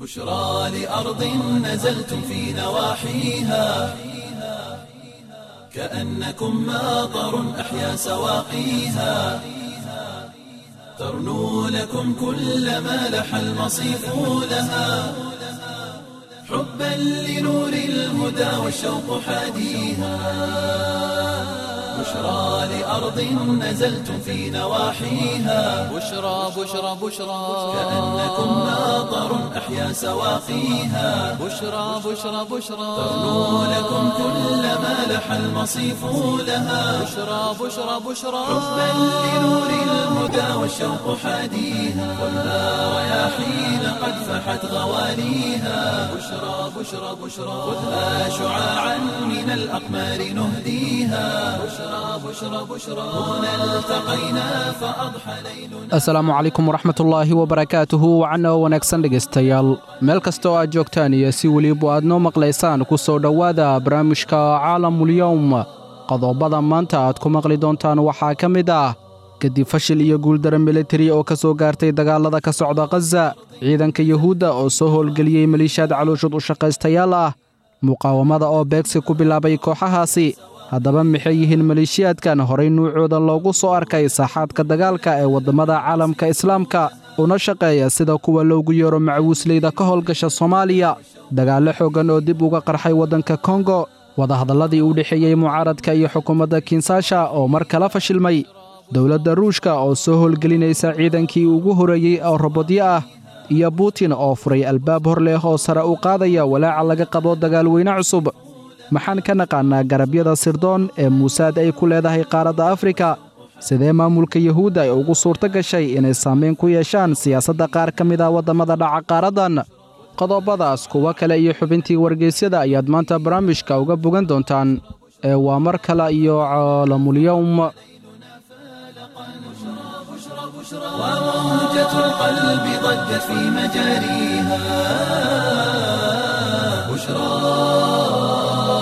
بشرى لأرض نزلتم في نواحيها كأنكم ماطر أحيا سواقيها ترنو لكم كل ما لح المصيف لها حبا لنور الهدى والشوق حاديها بشرى لأرض نزلتم في نواحيها بشرى بشرى بشرى كأنكم ماطر أحيا سواقيها بشرى بشرى بشرى ترنو لكم كل ما لح المصيف لها بشرى بشرى بشرى حبا لنور الهدى والشوق حاديها والنار رياحين قد فحت غواليها بشرى بشرى بشرى خذها شعاعا من الأقمار نهديها بشرى بشرى بشرى هنا التقينا فأضحى ليلنا asalaamu calaykum waraxmatullaahi wabarakaatuhu wacanna oo wanaagsan dhegaystayaal meel kasta oo aad joogtaan iyo si weliba aad noo maqlaysaan ku soo dhowaada barnaamijka caalamulyowm qodobada maanta aad ku maqli doontaan waxaa ka mid ah kadib fashil iyo guuldaro militari oo ka soo gaartay dagaallada ka socda khaza ciidanka yuhuudda oo soo howlgeliyey maliishaad calooshud u shaqaystayaal ah muqaawamada oo beegsi ku bilaabay kooxahaasi haddaba maxay yihiin maleeshiyaadkan horay nuucooda loogu soo arkay saaxaadka dagaalka ee waddammada caalamka islaamka una shaqeeya sida kuwa loogu yeero macawiisleyda ka howlgasha soomaaliya dagaallo xooggan oo dib uga qarxay waddanka kongo wadahadalladii u dhexeeyey mucaaradka iyo xukuumadda kinsaasha oo mar kala fashilmay dowladda ruushka oo soo howlgelinaysa ciidankii ugu horreeyey oo robodyo ah iyo buutin oo furay albaab hor leh oo sare u qaadaya walaaca laga qabo dagaalweyne cusub maxaan ka naqaannaa garabyada sirdoon ee muusaad ay ku leedahay qaaradda afrika sidee maamulka yuhuudda ay ugu suurto gashay inay saamayn ku yeeshaan siyaasadda qaar ka mid ah waddamada dhaca qaaraddan qodobadaas kuwo kale iyo xubintii wargeysyada ayaad maanta barnaamijka uga bogan doontaan ee waa mar kale iyo caalamulyowm وموجة القلب ضجت في مجاريها بشرى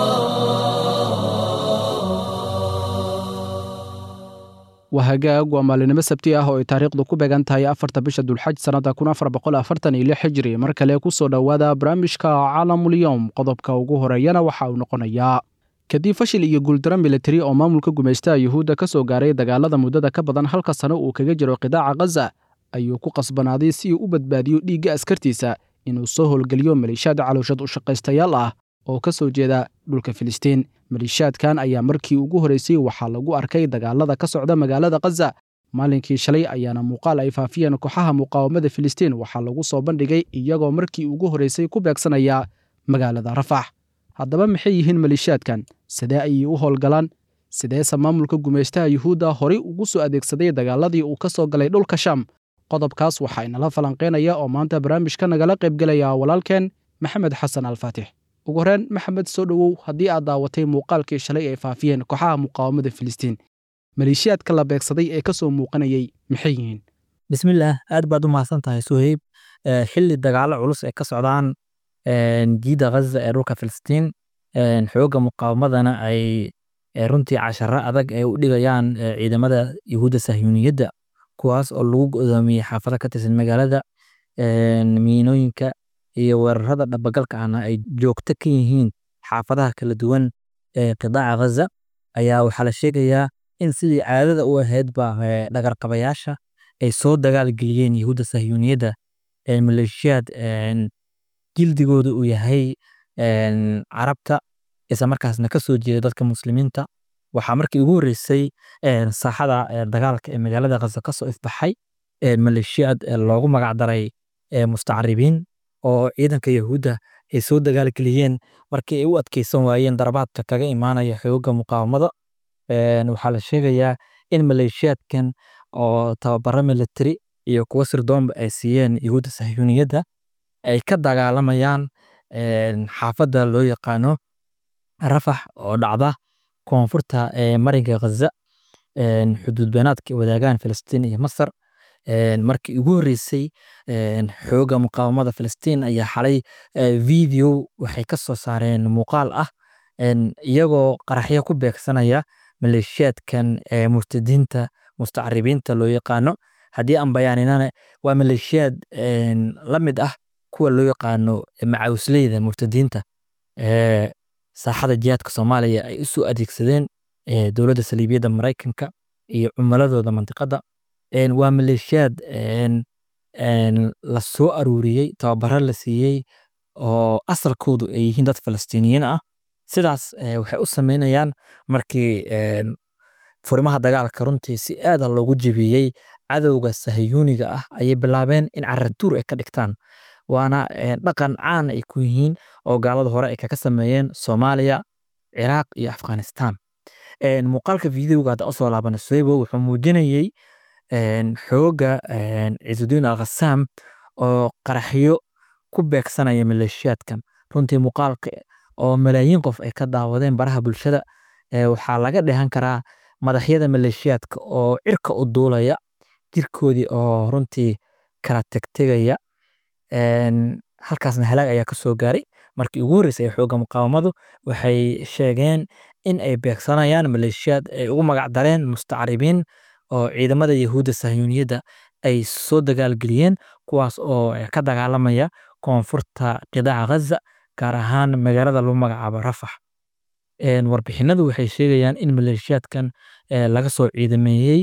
waa hagaag waa maalinimo sabti ah oo ay taariikhdu ku beegan tahay afarta bisha dulxaj sannadda kun afar boqol afartan iyo lix xijiri mar kale ku soo dhowaada barnaamijka caalamulyowm qodobka ugu horeeyana waxa uu noqonayaa kadib fashil iyo guuldaro militari oo maamulka gumaystaha yuhuudda ka soo gaaray dagaalada muddada ka badan halka sano uu kaga jiro qidaaca khaza ayuu ku qasbanaaday si uu u badbaadiyo dhiigga askartiisa inuu soo howlgeliyo maliishaad calooshad u shaqaystayaal ah oo ka soo jeeda dhulka filistiin maliishaadkan ayaa markii ugu horraysay waxaa lagu arkay dagaalada ka socda magaalada khaza maalinkii shalay ayaana muuqaal ay faafiyeen kooxaha muqaawamada filistiin waxaa lagu soo bandhigay iyagoo markii ugu horraysay ku beegsanaya magaalada rafax haddaba maxay yihiin maliishaadkan sidee ayay u howlgalaan sideese maamulka gumaystaha yuhuudda horay ugu soo adeegsaday dagaaladii uu ka soo galay dhulka sham qodobkaas waxaa inala falanqaynaya oo maanta barnaamijka nagala qaybgelaya walaalkeen maxamed xasan alfaatix ugu horeen maxamed soo dhowow haddii aad daawatay muuqaalkii shalay ay faafiyeen kooxaha muqaawamada filistiin maleeshiyaadka la beegsaday ee ka soo muuqanayay maxay yihiin bismillaah aad baad u mahadsan tahay suheyb Eh, xilli dagaalo culus ay ka socdaan jiida ghaza ee dhulka filistiin xoogga muqaawamadana ay eh, runtii casharo adag ay u dhigayaan eh, ciidamada yuhuudda sahyuuniyadda kuwaas oo lagu godoomiyey xaafado ka tirsan magaalada miinooyinka iyo weerarada dhabagalka ahna ay joogto ka yihiin xaafadaha kala duwan ee qidaaca ghaza ayaa waxaa la sheegayaa in sidii caadada u ahaydba eh, dhagarqabayaasha ay soo dagaalgeliyeen yuhuudda sahyuuniyadda ee maleeshiyaad een, jildigooda uu yahay een, carabta isla markaasna ka soo jeeda dadka muslimiinta waxaa markii ugu horreysay een, saaxada ee, dagaalka ee magaalada khaza ka soo ifbaxay ee, maleeshiyaad ee, loogu magacdaray ee, mustacaribiin oo ciidanka yahuudda ay soo dagaalgeliyeen markii ay u adkeysan waayeen darabaadka kaga imaanaya xoogga muqaawamada Een, waxaa la sheegayaa in maleeshiyaadkan oo tababaro military iyo kuwo sirdoonba ay siiyeen yuhuudda sahyuuniyadda ay ka dagaalamayaan een, xaafadda loo yaqaano rafax oo dhacda koonfurta ee marinka ghaza een, xuduud beenaadka ay wadaagaan filistiin iyo masar Een, markii ugu horreysay een, xoogga muqaawamada filistiin ayaa xalay eh, video waxay ka soo saareen muuqaal ah een, iyagoo qaraxyo ku beegsanaya maleeshiyaadkan ee murtadiinta mustacaribiinta loo yaqaano haddii aan bayaaninana waa maleeshiyaad een, la mid ah kuwa loo yaqaano macawisleyda murtadiinta ee saaxada jihaadka soomaaliya ay usoo adeegsadeen ee dowladda saliibiyadda maraykanka iyo cumaladooda mantiqadda Een, waa maleeshiyaad een, een, la soo aruuriyey tababaro la siiyey oo asalkoodu ay yihiin dad falastiiniyiin ah sidaas eh, waxay u sameynayaan markii een, furimaha dagaalka runtii si aada loogu jebiyey cadowga sahayuuniga ah ayay bilaabeen in caratuur ay ka dhigtaan waana eh, dhaqan caan ay ku yihiin oo gaalada hore ay kaga sameeyeen soomaaliya ciraaq iyo afghanistan Een, muuqaalka videoga hadda usoo laabana soebo wuxuu muujinayey een, xooga een, ciidudiin alkhasaam oo qaraxyo ku beegsanaya maleeshiyaadkan runtii muuqaalka oo malaayiin qof ay ka daawadeen baraha bulshada ee, waxaa laga dheehan karaa madaxyada maleeshiyaadka oo cirka u duulaya jirkoodii oo runtii kala tegtegaya Een, halkaasna halaag ayaa ka soo gaaray markii ugu horreysay ee xoogga muqaawamadu waxay sheegeen in ay beegsanayaan maleeshiyaad ay ugu magac dareen mustacribiin oo ciidamada yahuudda sahyuuniyadda ay soo dagaalgeliyeen kuwaas oo eh, ka dagaalamaya koonfurta qidaaca ghaza gaar ahaan magaalada lagu magacaabo rafax Een, warbixinadu waxay sheegayaan in maleeshiyaadkan eh, laga soo ciidameeyey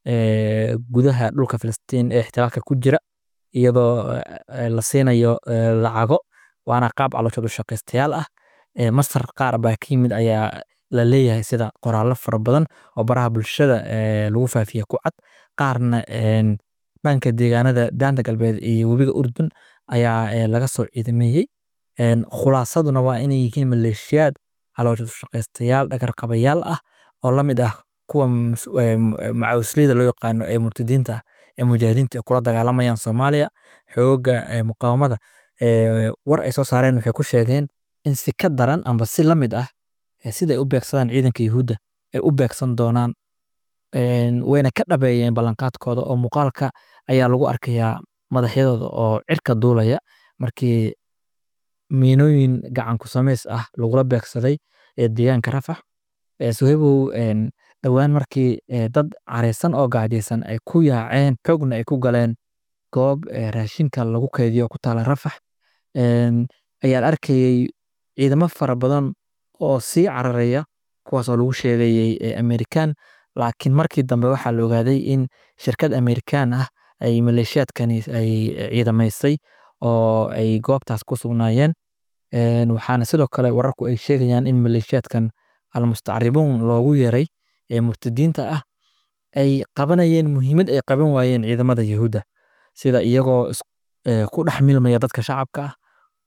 eh, gudaha dhulka filistiin ee ixtilaalka ku jira iyadoo eh, la siinayo eh, lacago waana qaab calooshoodu shaqaystayaal ah Eh, masar qaar baa ka yimid ayaa la leeyahay sida qoraallo fara badan oo baraha bulshada eh, lagu faafiya ku cad qaarna een, dhanka deegaanada daanta galbeed iyo webiga urdun ayaa eh, laga soo ciidameeyey Een, khulaasaduna waa inay yihiin maleeshiyaad calooshoodu shaqaystayaal dhagarqabayaal ah oo la mid ah kuwa mas- eh, mu- eh, macawisleyda loo yaqaano ee murtadiinta ah ee mujaahidiinta ay kula dagaalamayaan soomaaliya xooga eh, muqaawamada eh, war ay soo saareen waxay ku sheegeen in si ka daran amba si la mid ah eh, sida ay u beegsadaan ciidanka yuhuudda ay u beegsan doonaan Een, wayna ka dhabeeyeen ballanqaadkooda oo muuqaalka ayaa lagu arkayaa madaxyadooda oo cirka duulaya markii miinooyin gacan ku samays ah lagula beegsaday ee deegaanka rafax Eh, suhaybow een, dhowaan markii eh, dad careysan oo gaajaysan ay ku yaaceen xoogna ay ku galeen goob eh, raashinka lagu kaydiyo oo ku taala rafax Een, ayaan arkayey ciidamo fara badan oo sii cararaya kuwaas oo lagu sheegayey eh, amerikaan laakiin markii dambe waxaa la ogaaday in shirkad amerikaan ah ay maleeshiyaadkani ay eh, ciidamaysay oo ay goobtaas ku sugnaayeen Een, waxaana sidoo kale wararku ay sheegayaan in maleeshiyaadkan almustacribuun loogu yeeray ee murtadiinta ah ay qabanayeen muhiimad ay qaban waayeen ciidamada yahuudda sida iyagoo is- eh, ku dhex milmaya dadka shacabka ah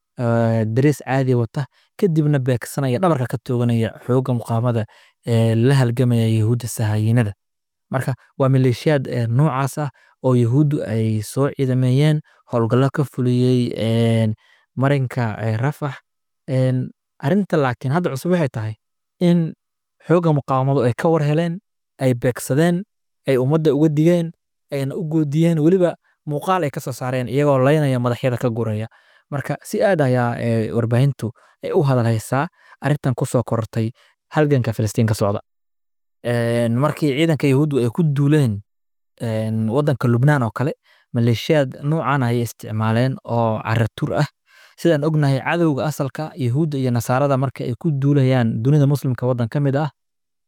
eh, darees caadi wata kadibna beegsanaya dhabarka ka tooganaya xoogga muqaamada ee la halgamaya yahuudda sahayiinada marka waa maleeshiyaad eh, noocaas ah oo yahuuddu ay soo ciidameeyeen howlgallo ka fuliyey een, marinka eh, rafax Een, arrinta laakiin hadda cusub waxay tahay in xoogga muqaawamadu ay ka war heleen ay beegsadeen ay ummadda uga digeen ayna u goodiyeen weliba muuqaal ay ka soo saareen iyagoo laynaya madaxyada ka guraya marka si aad ayaa eh, warbaahintu ay u hadalhaysaa arrintan kusoo korortay halganka filistiin ka socda Een, markii ciidanka yahuuddu ay ku duuleen een, waddanka lubnaan oo kale maleeshiyaad noocan ayay isticmaaleen oo caratuur ah sidaan ognahay cadowga asalka yahuudda iyo nasaarada marka ay ku duulayaan dunida muslimka waddan ka mid ah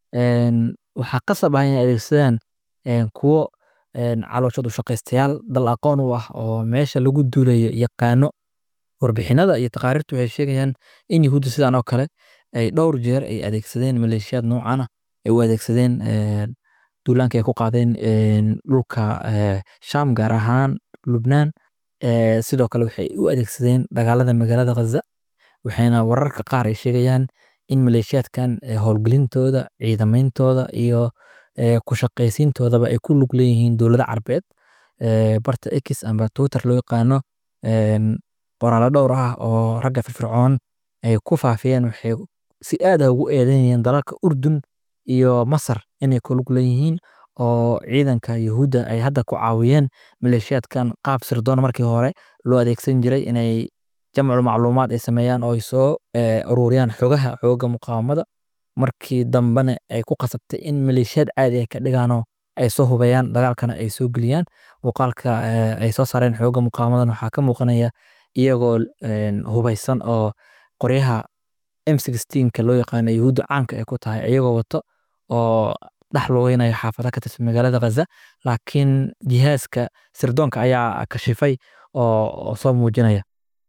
een, waxaa qasab ah inay adeegsadaan een, kuwo een, calooshoodu shaqaystayaal dal aqoon u ah oo meesha lagu duulayo yaqaano warbixinada iyo taqaariirtu waxay sheegayaan in yahuudda sidaan oo kale ay dhowr jeer ay adeegsadeen maleeshiyaad noocan ah ay u adeegsadeen een, duulaanka ay ku qaadeen een, dhulka eh, sham gaar ahaan lubnaan Eh, sidoo kale waxay u adeegsadeen dagaalada magaalada ghaza waxayna wararka qaar ay sheegayaan in maleeshiyaadkan eh, howlgelintooda ciidameyntooda iyo eh, ku shaqaysiintoodaba ay ku lug leeyihiin dowlado carbeed Eh, barta x amba twitter loo yaqaano een, qoraallo dhowr ah oo ragga firfircoon ay ku faafiyeen waxay si aad ah ugu eedeynayeen dalalka urdun iyo masar inay ku lug leeyihiin oo ciidanka yahuudda ay hadda ku caawiyeen maleeshiyaadkan qaab sirdoon markii hore loo adeegsan jiray inay jamcu macluumaad ay sameeyaan oo ay soo eh, ururiyaan xogaha xooga muqaawamada markii dambena ay ku qasabtay in maleeshiyaad caadi ay ka dhigaanoo ay soo hubayaan dagaalkana ay soo geliyaan muuqaalka eh, ay soo saareen xooga muqaawamadan waxaa ka muuqanaya iyagoo hubaysan oo qoryaha m ka loo yaqaano yahuudda caanka ay ku tahay iyagoo wato oo dhex lugeynaya xaafada ka tirsan magaalada ghaza laakiin jihaaska sirdoonka ayaa kashifay oo soo muujinaya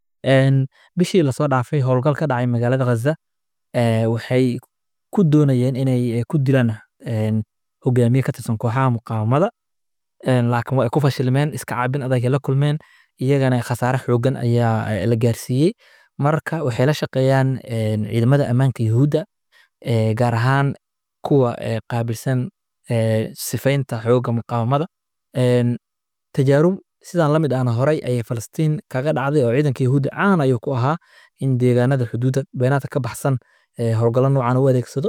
bishii lasoo dhaafay howlgal ka dhacay magaalada ghaza waxay ku doonayeen inay ku dilaan hogaamiye ka tirsan kooxaha muqaawamada laakiin waa ay ku fashilmeen iska caabin adag ay la kulmeen iyagana khasaare xoogan ayaa la gaarsiiyey marka waxay la shaqeeyaan ciidamada ammaanka yahuudda gaar ahaan kuwa qaabilsan sifaynta xoogga muqaawamada tajaarub sidaan la mid ahna horay ayay falastiin kaga dhacday oo ciidanka yahuudda caan ayuu ku ahaa in deegaanada xuduudda beenaadka ka baxsan howlgallo noocan u adeegsado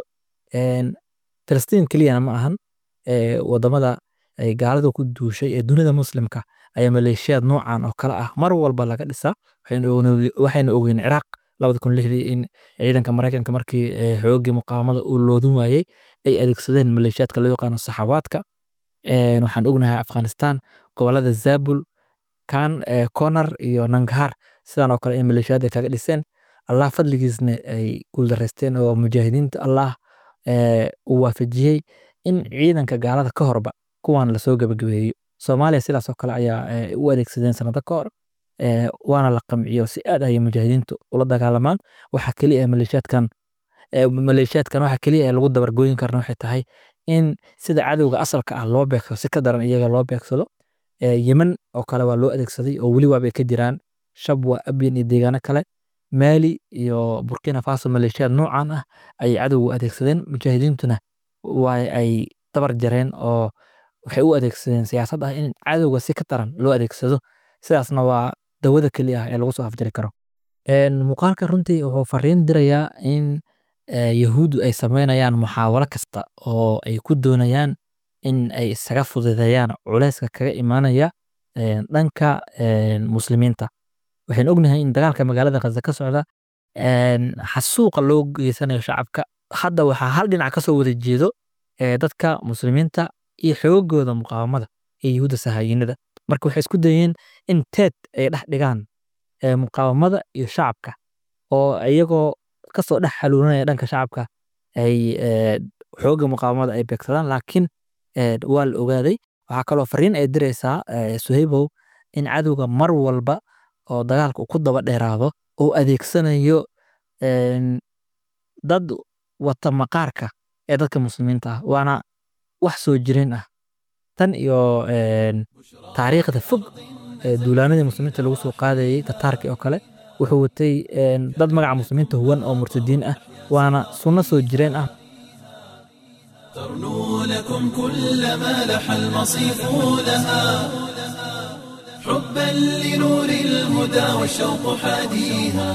falastiin keliyana ma ahan wadamada ay gaalada ku duushay ee dunida muslimka ayaa maleeshiyaad noocan oo kale ah mar walba laga dhisaa waxayna ogeyn ciraaq labada kun lixdii in ciidanka maraykanka markii xoogii muqaawamada uu loodin waayey ay adeegsadeen maleeshiyaadka loo yaqaano saxawaadka waxaan ognahay afghanistan gobolada zabul kan konar iyo nanghar sidan oo kale in maleeshiyaad ay kaga dhiseen allah fadligiisna ay guuldareysteen oo mujaahidiinta allah uu waafajiyey in ciidanka gaalada ka horba kuwan lasoo gabagabeeyo soomaaliya sidaas oo kale ayaa u adeegsadeen sanado ka hor waana la qamciyo si aad ayay mujaahidiintu ula dagaalamaan waxa keliya maleeshiyaadkan maleeshiyaadkan waxa keliya ee lagu dabargooyin karna waxay tahay in sida cadowga asalka ah loo beegsado si ka daran iyaga loo beegsado yemen oo kale waa loo adeegsaday oo weli waabay ka jiraan shabwa abyan iyo deegaano kale maali iyo burkina faso maleeshiyaad noocan ah ayay cadowgu adeegsadeen mujaahidiintuna waa ay dabar jareen oo waxay u adeegsadeen siyaasad ah in cadowga si ka daran loo adeegsado sidaasna waa dawada keliya ah ee lagu soo afjari karo muuqaalka runtii wuxuu fariin dirayaa in yahuuddu ay sameynayaan muxaawalo kasta oo ay ku doonayaan in ay isaga fududeeyaan culeyska kaga imaanaya dhanka muslimiinta waxaynu ognahay in dagaalka magaalada khaza ka socda xasuuqa loo geysanayo shacabka hadda waxaa hal dhinac ka soo wada jeedo dadka muslimiinta iyo xoogooda muqaawamada ee yahuudda sahaayinada marka waxay isku dayeen in teed ay dhex dhigaan muqaawamada iyo shacabka oo iyagoo kasoo dhex xaluuranaya dhanka shacabka ay xoogga muqaawamada ay beegsadaan laakiin waa la ogaaday waxaa kaloo fariin ay diraysaa suhaybow in cadowga mar walba oo dagaalka uu ku daba dheeraado oo adeegsanayo dad wata maqaarka ee dadka muslimiinta ah waana wax soo jireen ah tan iyo taariikhda fog duulaanadii muslimiinta lagu soo qaadayay tataarkii oo kale wuxuu watay dad magaca muslimiinta huwan oo murtadiin ah waana sunno soo jireen ah ترنو لكم كل ما لح المصيف لها حبا لنور الهدى والشوق حاديها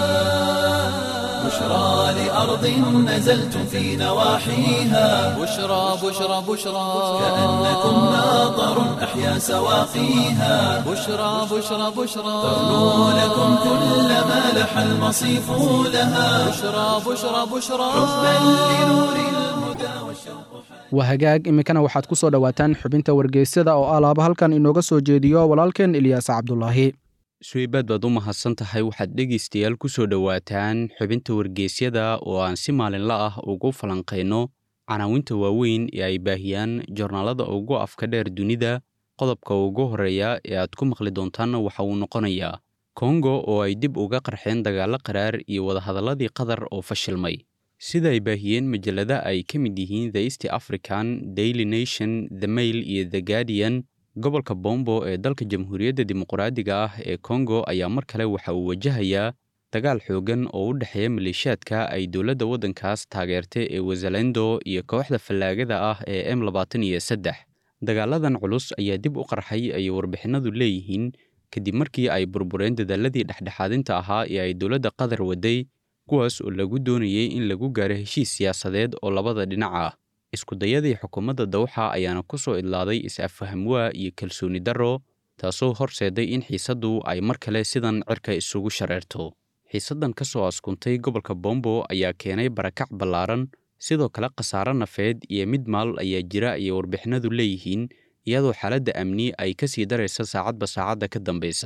بشرى لأرض نزلتم في نواحيها بشرى بشرى بشرى كأنكم ماطر أحيا سواقيها بشرى بشرى بشرى ترنو لكم كل ما لح المصيف لها بشرى بشرى بشرى حبا لنور الهدى والشوق waa hagaag iminkana waxaad ku soo dhowaataan xubinta wargeysyada oo alaaba halkan inooga soo jeediyo walaalkeen ilyaas cabdulaahi suweybaad baad u mahadsan tahay waxaad dhegaystayaal ku soo dhowaataan xubinta wargeysyada oo aan si maalinla ah ugu falanqayno canaawinta waaweyn ee ay baahiyaan jornaalada ugu afka dheer dunida qodobka ugu horreeya ee aad ku maqli doontaanna waxa uu noqonayaa kongo oo ay dib uga qarxeen dagaallo qaraar iyo wadahadalladii qatar oo fashilmay sida ay baahiyeen majallada ay ka mid yihiin the east african daily nation the mail iyo the guardian gobolka bombo ee dalka jamhuuriyadda dimuqraadiga ah ee kongo ayaa mar kale waxa uu wajahayaa dagaal xooggan oo u dhexeeya maleeshiyaadka ay dowladda waddankaas taageertay ee wazalendo iyo kooxda fallaagada ah ee m labaatan iyo saddex dagaaladan culus ayaa dib u qarxay ayay warbixinadu leeyihiin kadib markii ay burbureen dadaaladii dhexdhexaadinta ahaa ee ay dowladda qatar waday kuwaas oo lagu doonayay in lagu gaaro heshiis siyaasadeed oo labada dhinac ah iskudayadii xukuumadda dawxa ayaana ku soo idlaaday is-affahamwaa iyo kalsooni darro taasoo horseeday in xiisaddu ay mar kale sidan cirka isugu shareerto xiisaddan ka soo askuntay gobolka bombo ayaa keenay barakac ballaaran sidoo kale khasaare nafeed iyo mid maal ayaa jira ayay warbixinadu leeyihiin iyadoo xaaladda amni ay ka sii daraysa saacadba saacadda ka dambaysa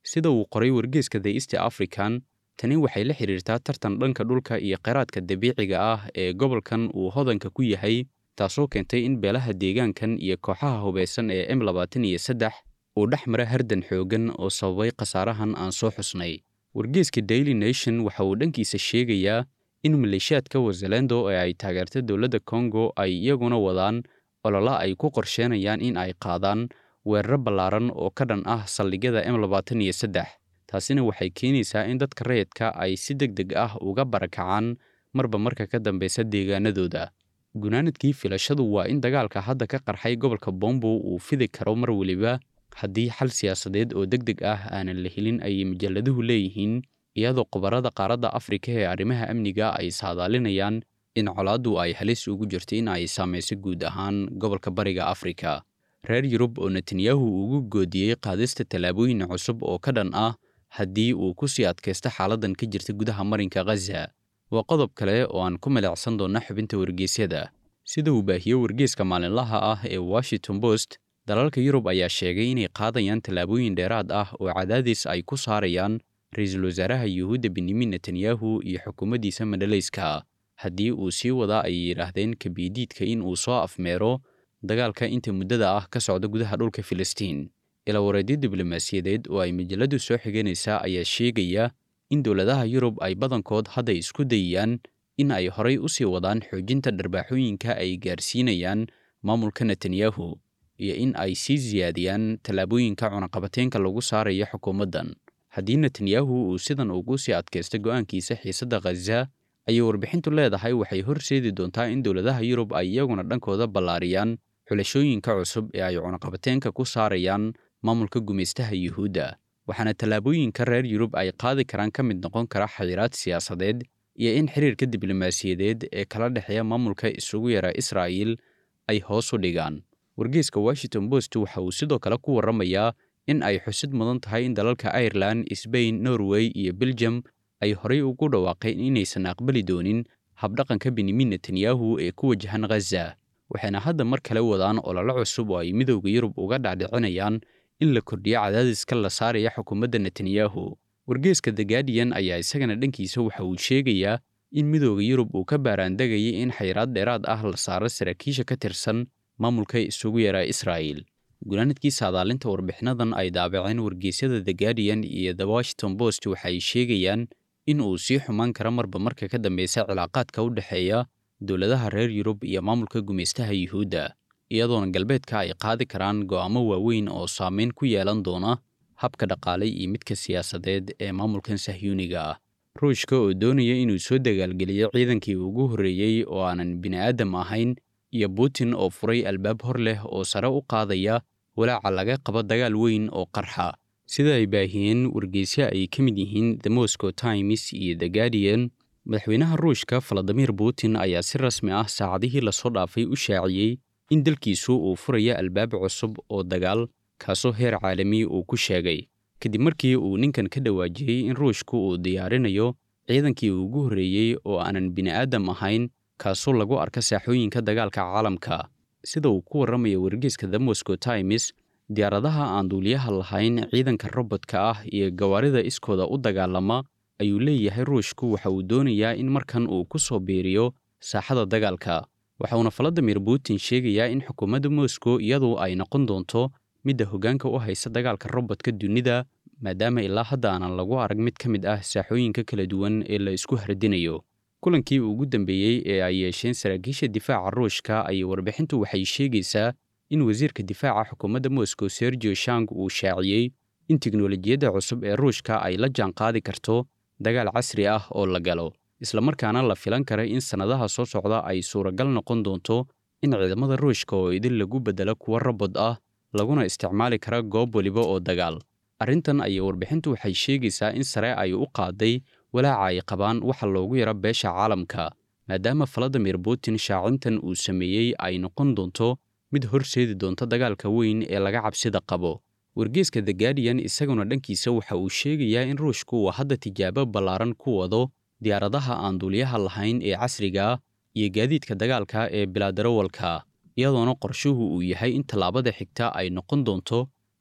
sida uu qoray wargeeska the east african tani waxay la xidhiirtaa tartan dhanka dhulka iyo kheyraadka dabiiciga ah ee gobolkan uu hodanka ku yahay taasoo keentay in beelaha deegaankan iyo kooxaha hubaysan ee m labaatan iyo saddex uu dhex mara hardan xooggan oo sababay khasaarahan aan soo xusnay wargeeska daily nation waxa uu dhankiisa sheegayaa in maleeshiyaadka wazalendo ee ay taageerta dowladda kongo ay iyaguna wadaan olola ay ku qorsheenayaan in ay qaadaan weeraro ballaaran oo ka dhan ah saldhigyada m labaatan iyo saddex taasina waxay keenaysaa in dadka rayidka ay si deg deg ah uga barakacaan marba marka ka dambeysa deegaanadooda gunaanadkii filashadu waa in dagaalka hadda ka qarxay gobolka bombo uu fidi karo mar weliba haddii xal siyaasadeed oo deg deg ah aanan la helin ayay majalladuhu leeyihiin iyadoo khubarada qaaradda afrika ee arrimaha amniga ay saadaalinayaan in colaaddu ay halis ugu jirto in ay saamayso guud ahaan gobolka bariga afrika reer yurub oo netanyahu ugu goodiyey qaadista tallaabooyin cusub oo ka dhan ah haddii uu ku sii adkaysto xaaladdan ka jirta gudaha marinka khaza waa qodob kale oo aan ku milicsan doonna xubinta wargeysyada sida uu baahiyo wargeyska maalinlaha ah ee washington post dalalka yurub ayaa sheegay inay qaadayaan tallaabooyin dheeraad ah oo cadaadis ay ku saarayaan ra-iisul wasaaraha yuhuudda benyamin netanyahu iyo xukuumaddiisa madhalayska haddii uu sii wadaa ay yidhaahdeen kabidiidka in uu soo afmeero dagaalka inta muddada ah ka socda gudaha dhulka filistiin ilaa wareedyo diblomaasiyadeed oo ay majalladdu soo xiganaysaa ayaa sheegaya in dowladaha yurub ay badankood hadda isku dayayaan in ay horay u sii wadaan xoojinta dharbaaxooyinka ay gaarsiinayaan maamulka netanyahu iyo in ay sii siyaadiyaan tallaabooyinka cunaqabateenka lagu saaraya xukuumaddan haddii netanyahu uu sidan ugu sii adkaysta go'aankiisa xiisadda khaza ayay warbixintu leedahay waxay horseedi doontaa in dowladaha yurub ay iyaguna dhankooda ballaariyaan xulashooyinka cusub ee ay cunaqabateenka ku saarayaan maamulka gumaystaha yuhuudda waxaana tallaabooyinka reer yurub ay qaadi karaan ka mid noqon kara xayiraad siyaasadeed iyo in xiriirka diblomaasiyadeed ee kala dhexeeya maamulka isugu yara israa'iil ay hoos u dhigaan wargeyska washington post waxa uu sidoo kale ku warramayaa in ay xusid mudan tahay in dalalka irelan sbain norway iyo belgium ay horay ugu dhawaaqeen inaysan aqbali doonin habdhaqanka benyamin netanyahu ee ku wajahan khaza waxayna hadda mar kale wadaan ololo cusub oo ay midowda yurub uga dhacdhicinayaan in la kordhiyo cadaadiska la saaraya xukuumadda netanyahu wargeeska the guardian ayaa isagana dhankiisa waxa uu sheegayaa in midowda yurub uu ka baaraandegayay in xayiraad dheeraad ah la saaro saraakiisha ka tirsan maamulka isugu yaraa israa'iil gunaanadkii saadaalinta warbixinadan ay daabaceen wargeysyada the guardian iyo the washington post waxay sheegayaan in uu sii xumaan karo marba marka ka dambeysa cilaaqaadka u dhexeeya dowladaha reer yurub iyo maamulka gumaystaha yuhuudda iyadoona galbeedka ay qaadi karaan go'aamo waaweyn oo saameyn ku yeelan doona habka dhaqaale iyo midka siyaasadeed ee maamulkan sahyuuniga ah ruushka oo doonaya inuu soo dagaalgeliyo ciidankii ugu horreeyey oo aanan bini'aadam ahayn iyo putin oo furay albaab hor leh oo sare u qaadaya walaaca laga qabo dagaal weyn oo qarxa sida ay baahiyeen wargeysyo ay ka mid yihiin the moscow times iyo the guardian madaxweynaha ruushka valadimir putin ayaa si rasmi ah saacadihii lasoo dhaafay u shaaciyey in dalkiisu uu furaya albaab cusub oo dagaal kaasoo heer caalami uu ku sheegay kadib markii uu ninkan ka dhawaajiyey in ruushku uu diyaarinayo ciidankii ugu horreeyey oo aanan bini'aadam ahayn kaasoo lagu arka saaxooyinka dagaalka caalamka sida uu ku warramaya wargeyska the moscow times diyaaradaha aan duuliyaha lahayn ciidanka robodka ah iyo gawaarida iskooda u dagaalama ayuu leeyahay ruushku waxa uu doonayaa in markan uu ku soo biiriyo saaxada dagaalka waxauna valadimir putin sheegayaa in xukuumadda moscow iyadu ay noqon doonto midda hoggaanka u haysa dagaalka robodka dunida maadaama ilaa hadda aanan lagu arag mid ka mid ah saaxooyinka kala duwan ee la isku hardinayo kulankii ugu dambeeyey ee ay yeesheen saraakiisha difaaca ruushka ayay warbixintu waxay sheegaysaa in wasiirka difaaca xukuumadda moscow sergio shang uu shaaciyey in tiknolojiyadda cusub ee ruushka ay la jaan qaadi karto dagaal casri ah oo la galo islamarkaana la filan kara in sannadaha soo socda ay suuragal noqon doonto in ciidamada ruushka oo idin lagu beddelo kuwa robod ah laguna isticmaali kara goob weliba oo dagaal arrintan ayay warbixintu waxay sheegaysaa in sare ay u qaaday walaaca ay qabaan waxa loogu yaro beesha caalamka maadaama valadimir putin shaacintan uu sameeyey ay noqon doonto mid horseedi doonta dagaalka weyn ee laga cabsida qabo wargeeska the guardian isaguna dhankiisa waxa uu sheegayaa in ruushku uu hadda tijaabo ballaaran ku wado diyaaradaha aan duuliyaha lahayn ee casriga iyo gaadiidka dagaalka ee bilaadarowalka iyadoona qorshuhu uu yahay in tallaabada xigta ay noqon doonto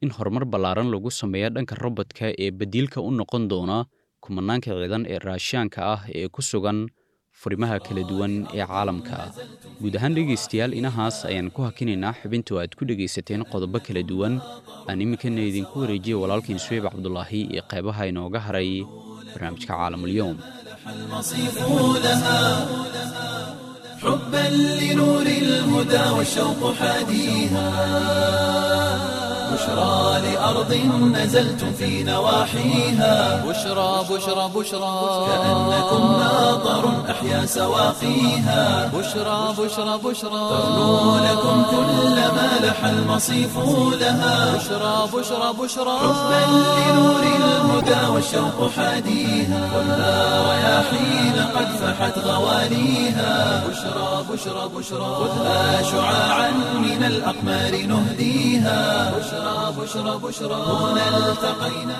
in horumar ballaaran lagu sameeyo dhanka robodka ee badiilka u noqon doona kumanaanka ciidan ee raashiyaanka ah ee ku sugan furimaha kala duwan ee caalamka guud ahaan dhegaystayaal inahaas ayaan ku hakinaynaa xubintu aad ku dhegaysateen qodobo kala duwan aan iminkana idinku wareejiya walaalkiin suweyb cabdulaahi iyo qeybaha inooga haray barnaamijka caalamulyoom المصيف لها حبا لنور الهدى والشوق حاديها بشرى لأرض نزلتم في نواحيها بشرى بشرى بشرى كأنكم ماطر أحيا سواقيها بشرى بشرى بشرى تغنو لكم كل ما لح المصيف لها بشرى بشرى بشرى حبا لنور الهدى والشوق حاديها خذها رياحين قد فحت غواليها بشرى بشرى بشرى خذها شعاعا من الأقمار نهديها بشرى بشرى بشرى هنا التقينا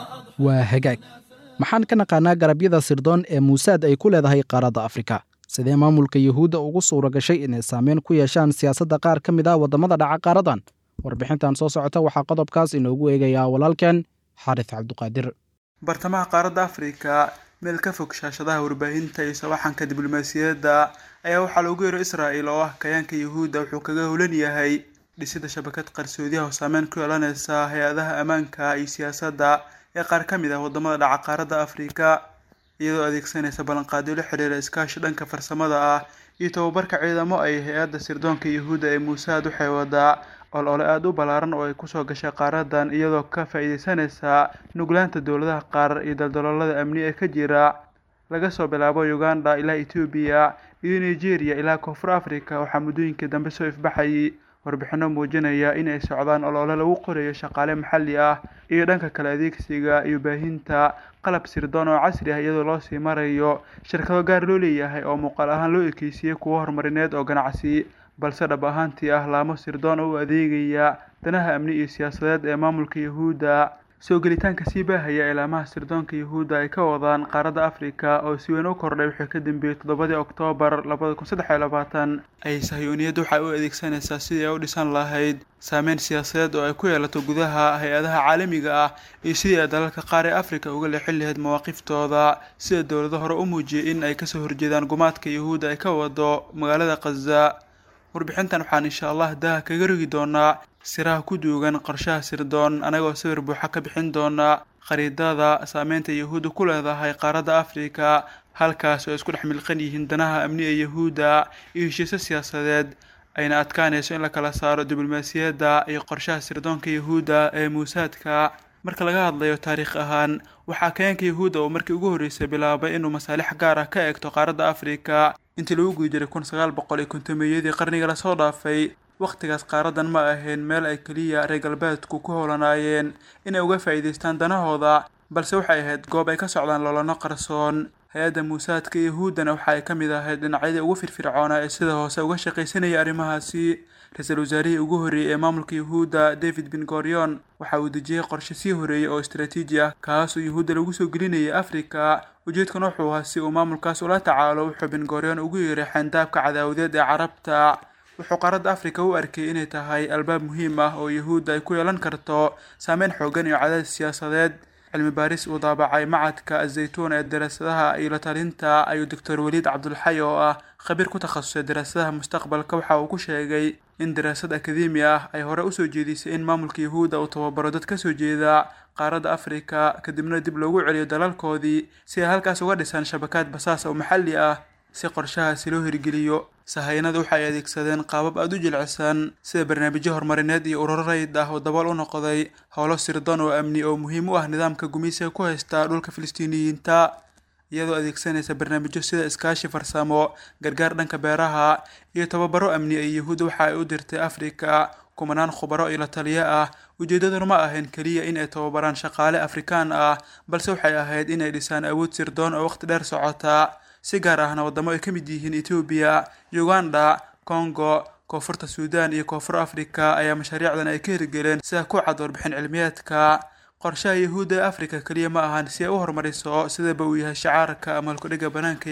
waa hagaag maxaan ka naqaanaa garabyada sirdoon ee muusaad ay ku leedahay qaaradda afrika sidee maamulka yuhuudda ugu suura gashay inay saameyn ku yeeshaan siyaasadda qaar ka mid ah waddamada dhaca qaaradan warbixintan soo socota waxaa qodobkaas inoogu eegayaa walaalkeen xaaris cabduqaadir bartamaha qaaradda afrika meel ka fog shaashadaha warbaahinta iyo sawaxanka diblomaasiyadda ayaa waxaa loogu yeero israa'il oo ah kayaanka yuhuudda wuxuu kaga howlan yahay dhisida shabakad qarsoodiyaha oo saameyn ku yeelanaysa hay-adaha ammaanka iyo siyaasadda ee qaar ka mid ah waddamada dhaca qaaradda afrika iyadoo adeegsanaysa ballanqaadyo la xiriira iskaashi dhanka farsamada ah iyo tababarka ciidamo ay hay-adda sirdoonka yuhuudda ee muusaad waxay wadaa olole aada u ballaaran oo ay kusoo gashay qaaradan iyadoo ka faa-iideysanaysa nuglaanta dowladaha qaar iyo daldaloolada amni ee ka jira laga soo bilaabo uganda ilaa etoobiya iyo nigeria ilaa koonfur africa waxaa muddooyinkii dambe soo ifbaxayay warbixino muujinaya in ay socdaan olole lagu qorayo shaqaale maxalli ah iyo dhanka kale adeegsiga iyo baahinta qalab sirdoon oo casri ah iyadoo loo sii marayo shirkado gaar loo leeyahay oo muuqaal ahaan loo ekeysiyey kuwo horumarineed oo ganacsi balse dhab ahaantii ah laamo sirdoon oo u adeegaya danaha amni iyo siyaasadeed ee maamulka yuhuudda soo gelitaanka sii baahaya ilaamaha sirdoonka yuhuudda ay ka wadaan qaaradda afrika oo si weyn u kordhay wixii ka dambeeyey toddobadii oktoobar labada kun saddex iyo labaatan ay sahyuuniyaddu waxay u adeegsanaysaa sidii ay u dhisan lahayd saameyn siyaasadeed oo ay ku yeelato gudaha hay-adaha caalamiga ah iyo sidii ay dalalka qaar ee afrika uga leexin lahayd mawaaqiftooda sida dowlado hore u muujiyay in ay kasoo horjeedaan gumaadka yuhuudda ay ka wado magaalada khaza warbixintan waxaan insha allah daha kaga rogi doonaa siraha ku duugan qorshaha sirdoon anagoo sawir buuxa ka bixin doona khariidada saameynta yuhuudda ku leedahay qaaradda afrika halkaas oo ay isku dhex milqan yihiin danaha amni ee yuhuudda iyo heshiisyo siyaasadeed ayna adkaanayso in la kala saaro diblomaasiyadda iyo qorshaha sirdoonka yuhuudda ee muusaadka marka laga hadlayo taariikh ahaan waxaa kayaanka yuhuudda oo markii ugu horreysay bilaabay inuu masaalix gaar ah ka eegto qaaradda afrika intii lagu guda jiray kun sagaal boqol iyo kontomeeyadii qarniga lasoo dhaafay wakhtigaas qaaradan ma ahayn meel ay keliya reer galbeedku ku howlanaayeen inay uga faa'iidaystaan danahooda balse waxay ahayd goob ay ka socdaan lolano qarsoon hay-adda muusaadka yuhuuddana waxa ay ka mid ahayd dhinacyadii ugu firfircoonaa ee sida hoose uga shaqaysanaya arrimahaasi ra-iisul wasaarihii ugu horreeyey ee maamulka yuhuudda david ben gorion waxa uu dejiyey qorshe sii horeeyey oo istaraatiiji ah kaas oo yuhuudda lagu soo gelinayay afrika ujeedkan wuxuu ahaa si uu maamulkaas ula tacaalo wuxuu ben gorion ugu yeeray xayndaabka cadaawadeed ee carabta wuxuu qaaradda afrika u arkay inay tahay albaab muhiim ah oo yuhuudda ay ku yeelan karto saameyn xoogan iyo cadaadis siyaasadeed cilmi baaris uu daabacay macadka azaytuun ee daraasadaha iyo la talinta ayuu doctor weliid cabdulxay oo ah khabiir ku takhasusay daraasadaha mustaqbalka waxa uu ku sheegay in daraasad akademi ah ay hore usoo jeedisay in maamulka yuhuudda uu tababaro dad kasoo jeeda qaaradda afrika kadibna dib loogu celiyo dalalkoodii si ay halkaas uga dhisaan shabakaad basaas oo maxalli ah si qorshahaasi loo hirgeliyo sahayanada waxa ay adeegsadeen qaabab aada u jilcisan sida barnaamijyo horumarineed iyo ururo rayid ah oo dabool u noqday howlo sirdoon oo amni oo muhiim u ah nidaamka gumeysiga ku haysta dhulka filistiiniyiinta iyadoo adeegsanaysa barnaamijyo sida iskaashi farsamo gargaar dhanka beeraha iyo tababaro amni ee yuhuudda waxa ay u dirtay afrika kumanaan khubaro iyo la taliyo ah ujeedaduna ma ahayn keliya in ay tababaraan shaqaale afrikaan ah balse waxay ahayd inay dhisaan awood sirdoon oo waqti dheer socota si gaar ahna waddamo ay ka mid yihiin etoobiya uganda congo koonfurta suudan iyo koonfur afrika ayaa mashaariicdan ay ka hirgeleen sida ku cad warbixin cilmiyeedka qorshaha yuhuudda ee afrika keliya ma ahan si ay u horumariso sidaba uu yahay shacaarka ama halkudhiga banaanka yaal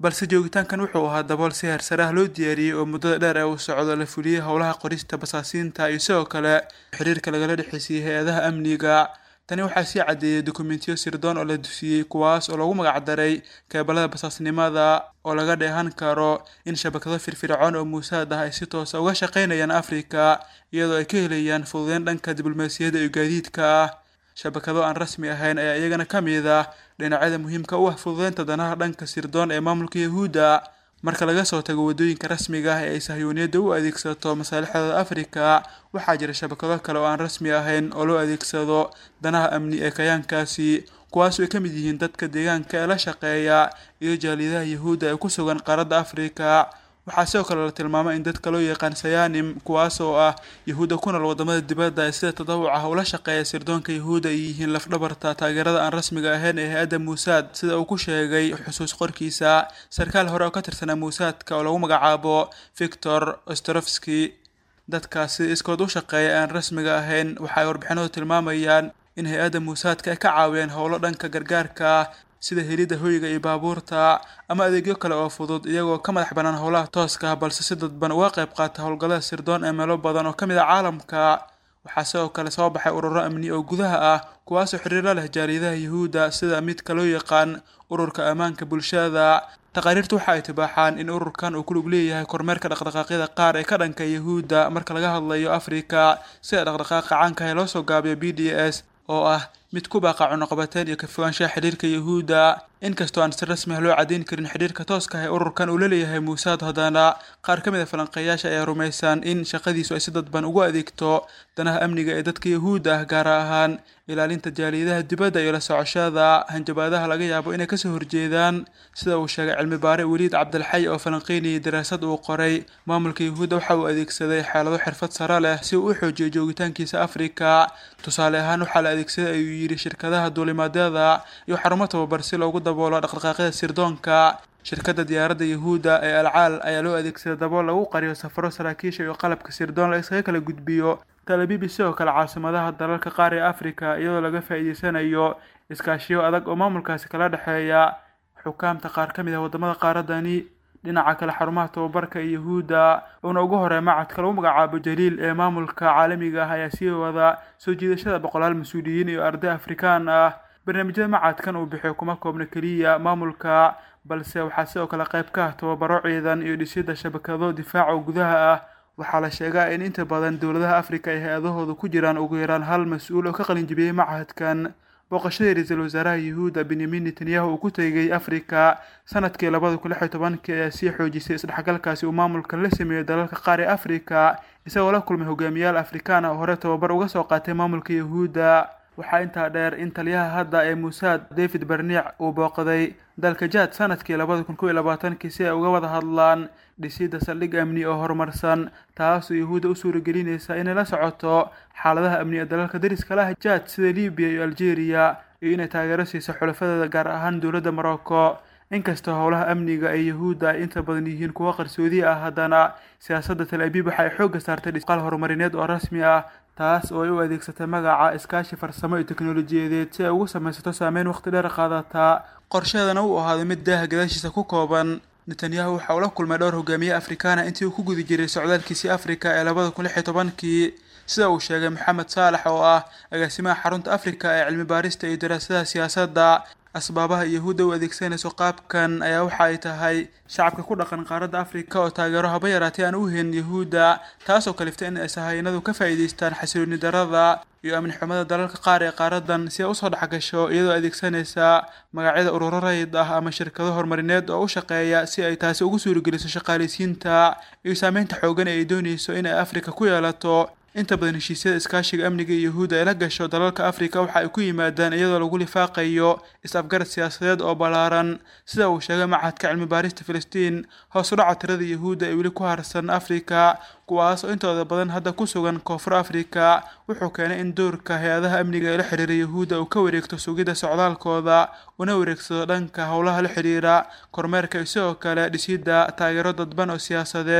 balse joogitaankan wuxuu ahaa dabool si heersare ah loo diyaariyey oo muddada dheer ee uu socdo la fuliyey howlaha qorista basaasiinta iyo sidoo kale xiriirka lagala dhexeysiiyey hay-adaha amniga tani waxaa sii caddeeyey dokumentiyo sirdoon oo la dusiyey kuwaas oo loogu magacdaray keebalada basaasnimada oo laga dheehan karo in shabakado firfircoon oo muusaad ah ay si toosa uga shaqaynayaan afrika iyadoo ay ka helayaan fududeyn dhanka diblomaasiyadda iyo gaadiidka ah shabakado aan rasmi ahayn ayaa iyagana ka mid ah dhinacyada muhiimka u ah fududeynta danaha dhanka sirdoon ee maamulka yahuudda marka laga soo tago waddooyinka rasmiga ah ee ay sahyuuniyadda u adeegsato masaalixdooda afrika waxaa jira shabakado kale oo aan rasmi ahayn oo loo adeegsado danaha amni ee kayaankaasi kuwaasoo ay ka mid yihiin dadka deegaanka ee la shaqeeya iyo jaaliyadaha yahuudda ee ku sugan qaaradda afrika waxaa sidoo kale la tilmaamay in dadka loo yaqaan sayanim kuwaas oo ah yahuudda ku nool wadamada dibadda ee sida tadawuc ah ula shaqeeya sirdoonka yahuudda ay yihiin lafdhabarta taageerada aan rasmiga ahayn ee hay-adda muusaad sida uu ku sheegay xusuus qorkiisa sarkaal hore oo ka tirsanaa muusaadka oo lagu magacaabo victor ostrofski dadkaasi iskood u shaqeeya aan rasmiga ahayn waxa ay warbixinadu tilmaamayaan in hay-adda muusaadka ay ka caawiyeen howlo dhanka gargaarka sida helidda hoyga iyo baabuurta ama adeegyo kale oo fudud iyagoo ka madax bannaan howlaha tooska ah balse si dadban uga qayb qaata howlgallada sirdoon ee meelo badan oo ka mid ah caalamka waxaa sidoo kale soo baxay ururo amni oo gudaha ah kuwaasoo xiriiro leh jaaliyadaha yuhuudda sida midka loo yaqaan ururka ammaanka bulshada taqaariirtu waxa ay tibaaxaan in ururkan uu ku lug leeyahay kormeerka dhaqdhaqaaqyada qaar ee ka dhanka yahuudda marka laga hadlayo afrika sida dhaqdhaqaaqa caanka ee loo soo gaabiyo b d s oo ah mid ku baaqa cunuqabateen iyo ka fogaanshaha xidhiirka yahuudda inkastoo aan si rasmi ah loo caddayn karin xidhiirka tooska ah ee ururkan uu la leeyahay muusaad haddana qaar ka mid a falanqeeyaasha ayaa rumaysan in shaqadiisu ay si dadban ugu adeegto danaha amniga ee dadka yahuudda ah gaar ahaan ilaalinta jaaliyadaha dibadda iyo la socoshada hanjabaadaha laga yaabo inay kasoo horjeedaan sida uu sheegay cilmi baare weliid cabdilxay oo falanqeynayay daraasad uu qoray maamulka yahuudda waxa uu adeegsaday xeelado xirfad sare leh si uu u xoojiyo joogitaankiisa afrika tusaale ahaan waxaa la adeegsaday ayuu yidhi shirkadaha duulimaadyada iyo xarumo tababar si loogu daboolo dhaqdhaqaaqyada sirdoonka shirkadda diyaaradda yahuudda ee alcaal ayaa loo adeegsaday dabool lagu qariyo safaro saraakiisha iyo qalabka sirdoon la iskaga kala gudbiyo talabibi sidoo kale caasimadaha dalalka qaar ee afrika iyadoo laga faa'iideysanayo iskaashiyo adag oo maamulkaasi kala dhexeeya xukaamta qaar ka mid ah wadamada qaaradani dhinaca kale xarumaha tababarka ee yahuudda uuna ugu horey macadka lagu magacaabo jaliil ee maamulka caalamiga ah ayaa sii wada soo jiidashada boqolaal mas-uuliyiin iyo arday afrikaan ah barnaamijyada macadkan uu bixiyo kuma koobna keliya maamulka balse waxaa sidoo kale qayb ka ah tababaro ciidan iyo dhisidda shabakado difaaca oo gudaha ah waxaa la sheegaa in inta badan dowladaha afrika ay hay-adahooda ku jiraan ugu yaraan hal mas-uul oo ka qalin jibiyey macahadkan booqashadii ra-iisul wasaaraha yuhuudda benyamin netanyahu uu ku tegay afrika sanadkii labada kun lix iyo tobankii ayaa sii xoojisay isdhexgalkaasi uu maamulkan la sameeyey dalalka qaar ee afrika isagoo la kulmay hogaamiyaal afrikaan ah oo hore tababar uga soo qaatay maamulka yahuudda waxaa intaa dheer in taliyaha hadda ee muusaad david bernic uu booqday dalka jaad sanadkii labada kun kow iyo labaatankii si ay uga wada hadlaan dhisidda saldhig amni oo horumarsan taasoo yahuudda u suuragelinaysa inay la socoto xaaladaha amni ee dalalka dariska lah jaad sida libiya iyo algeria iyo inay taageero siiso xulafadeeda gaar ahaan dowladda morocco inkastoo howlaha amniga ee yahuudda ay inta badan yihiin kuwo qarsoodi ah haddana siyaasadda tal abiib waxa ay xoogga saartay dhisqaal horumarineed oo rasmi ah taas oo ay u adeegsatay magaca iskaashi farsamo iyo teknolojiyadeed si ay ugu samaysato saameyn waqti dheer qaadataa qorsheedana uu ahaaday mid daaha gadaashiisa ku kooban netanyahu waxa uu la kulmay dhowr hogaamiye afrikaana intii uu ku guda jiray socdaalkiisii afrika ee labada kun lix iyo tobankii sida uu sheegay maxamed saalax oo ah agaasimaha xarunta afrika ee cilmi baarista iyo daraasadaha siyaasadda asbaabaha yahuudda u adeegsanayso qaabkan ayaa waxa ay tahay shacabka ku dhaqan qaaradda afrika oo taageero haba yaraatay aan u helin yahuudda taasoo kaliftay in ay sahaynadu ka faa'iidaystaan xasilooni darada iyo amni xumada dalalka qaar ee qaaradan si ay usoo dhexgasho iyadoo adeegsanaysa magacyada ururo rayid ah ama shirkado horumarineed oo u shaqeeya si ay taasi ugu suurageliso shaqaaleysiinta iyo saameynta xoogan ee ay doonayso in ay afrika ku yeelato inta badan heshiisyada iskaashiga amniga iyo yahuudda ay la gasho dalalka afrika waxa ay ku yimaadaan iyadoo lagu lifaaqayo is-afgarad siyaasadeed oo ballaaran sida uu sheegay machadka cilmi baarista filistiin hoos u dhaca tirada yahuudda ee weli ku harsan afrika kuwaas oo intooda badan hadda ku sugan koonfur afrika wuxuu keenay in doorka hay-adaha amniga ee la xiriira yahuudda uu ka wareegto sugidda socdaalkooda una wareegsado dhanka howlaha la xiriira kormeerka iyo sidoo kale dhisidda taageero dadban oo siyaasadeed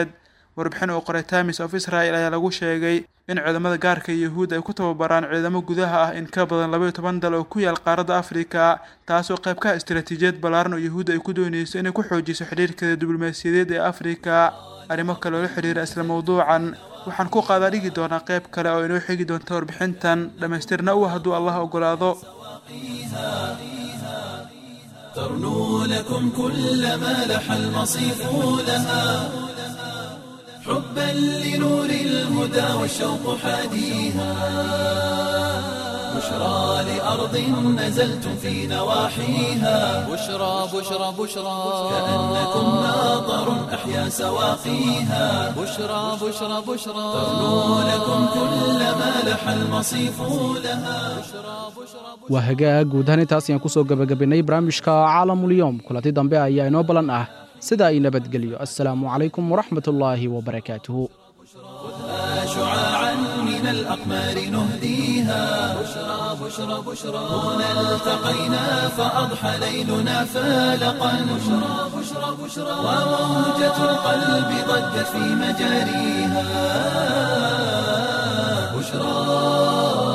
warbixin uu qoray times of israel ayaa lagu sheegay in ciidamada gaarka yuhuud ay ku tababaraan ciidamo gudaha ah in ka badan labaiyo toban dal oo ku yaal qaaradda afrika taasoo qayb ka ah istaraatiijiyad ballaaran oo yuhuud ay ku doonayso inay ku xoojiso xidhiirkeeda diblomaasiyadeed ee afrika arrimo kale oo la xidhiira isla mawduucan waxaan ku qaadaa dhigi doonaa qayb kale oo inoo xigi doonta warbixintan dhammaystirna u hadduu allah ogolaado ترنو لكم كل ما لح المصيف لها حبا لنور الهدى والشوق حاديها بشرى لأرض نزلتم في نواحيها بشرى بشرى بشرى كأنكم ناظر أحيا سواقيها بشرى بشرى بشرى ترنو لكم كل ما لح المصيف لها waa hagaag guud ahaan intaas ayaan kusoo gebagabaynay barnaamijka caalamulyoom kulanti dambe ayaa inoo ballan ah sida ay nabadgelyo assalaamu calaykum waraxmatullaahi wabarakaatuhu شعاعا من الأقمار نهديها بشرى بشرى بشرى هنا التقينا فأضحى ليلنا فالقا بشرى بشرى بشرى وموجة القلب ضجت في مجاريها بشرى